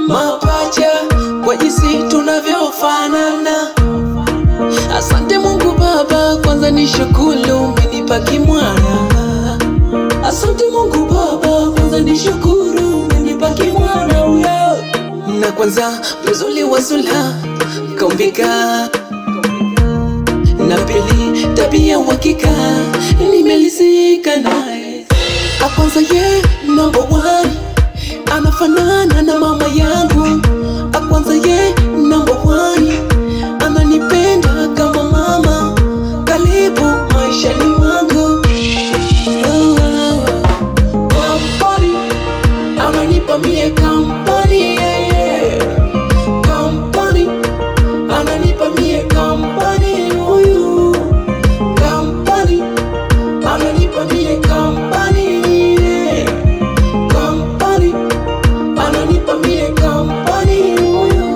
mapacha kwa jinsi tunavyofanana. Asante Mungu Baba, kwanza ni shukuru umenipa kimwana. Asante Mungu Baba, kwanza ni shukuru umenipa kimwana huyo. Na kwanza mzuri wa sula kaumbika, na pili tabia uhakika, nimelizika naye. Akwanza ye number one, anafanana na mama yangu. Akwanza ye number one, ananipenda kama mama, karibu maishani mwangu. Oh, oh, oh. Kampani, ananipa mie kampani, yeah, yeah. Kampani, ananipa mie kampani, huyu. Kampani, ananipa mie kampani, yeah. Kampani, ananipa mie kampani, huyu.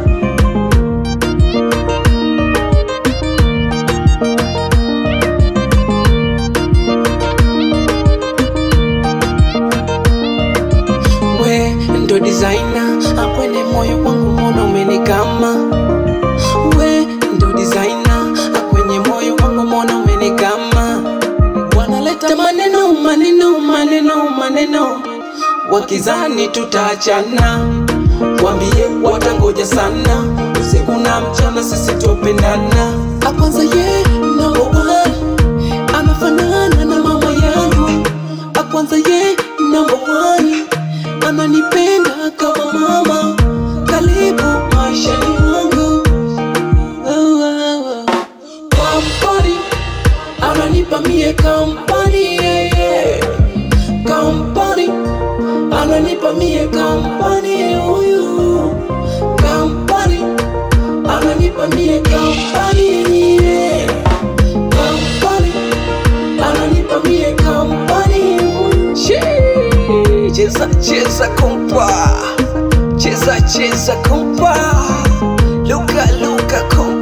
we ndo designer akwenye moyo wangu mbona umenikama we ndo designer akwenye moyo wangu mbona umenikama wanaleta maneno maneno maneno maneno wakizani tutaachana wambie watangoja sana usiku na mchana sisi tupendana akwanza ye number one anafanana na mama yangu akwanza ye number one ananipenda kama mama karibu maishani mwangu oh, oh, oh. kampani ananipa mie kampani yeah, yeah. kampani ananipa mie kampani huyu kampani ananipa mie kampani yeah. kampani ananipa mie kampani huyu Shee, cheza cheza kompa cheza cheza kompa luka luka kompa